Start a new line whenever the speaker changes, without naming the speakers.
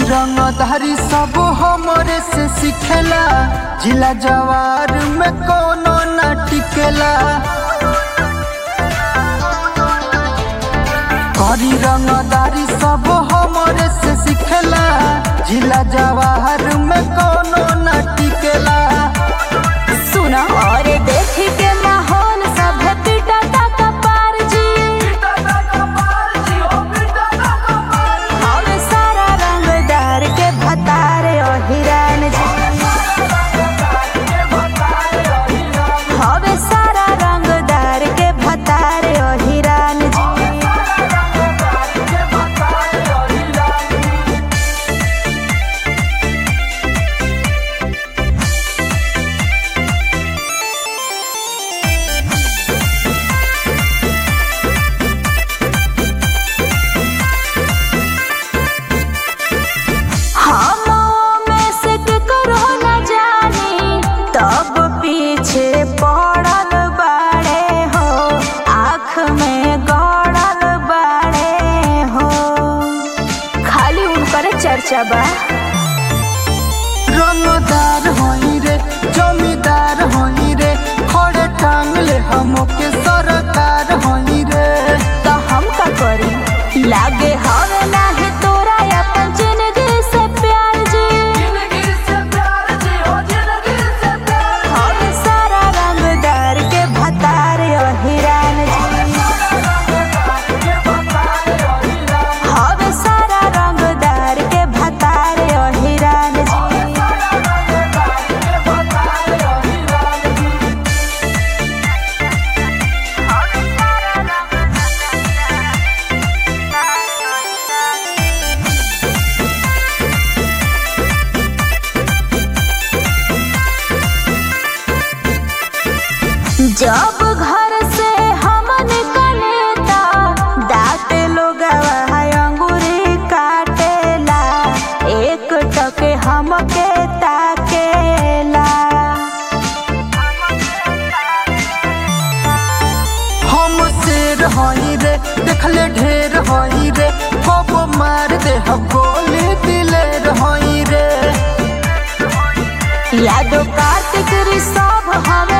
रंगधारी सब हमरे से सिखेला जिला जवार में कोनो न टिकेला करी रंगदारी सब हमरे से सिखेला जिला जवाहर में कोनो न टिकेला
सुना और देख के माहौल सब पिटाता कपार जी हवे सारा रंगदार के भतारे ओ हिरान जी हवे सारा रंगदार के भतारे ओ हिरान जी हम में से करो न जानी तब पीछे पड़ल बाड़े हो आँख में गड़ल बाड़े हो खाली उनकर चर्चा बा
रंगदार होई रे जमींदार होई रे खड़े टांगले हमके सरकार होई रे
तो हम का करी लागे हवे नाही तोरा अपन जिंदगी से प्यार जी हवे सारा रंगदार के भतार ओ हिरान जी हवे सारा रंगदार के भतार ओ हिरान जी जब घर से हम निकलेता दांत लोग अंगूरी काटेला एक टके हमके ताकेला
हम शेर होई रे देखले ढेर होई रे कब मार दे हम गोली दिलेर होई रे
यादो कार्तिक ऋषभ हमें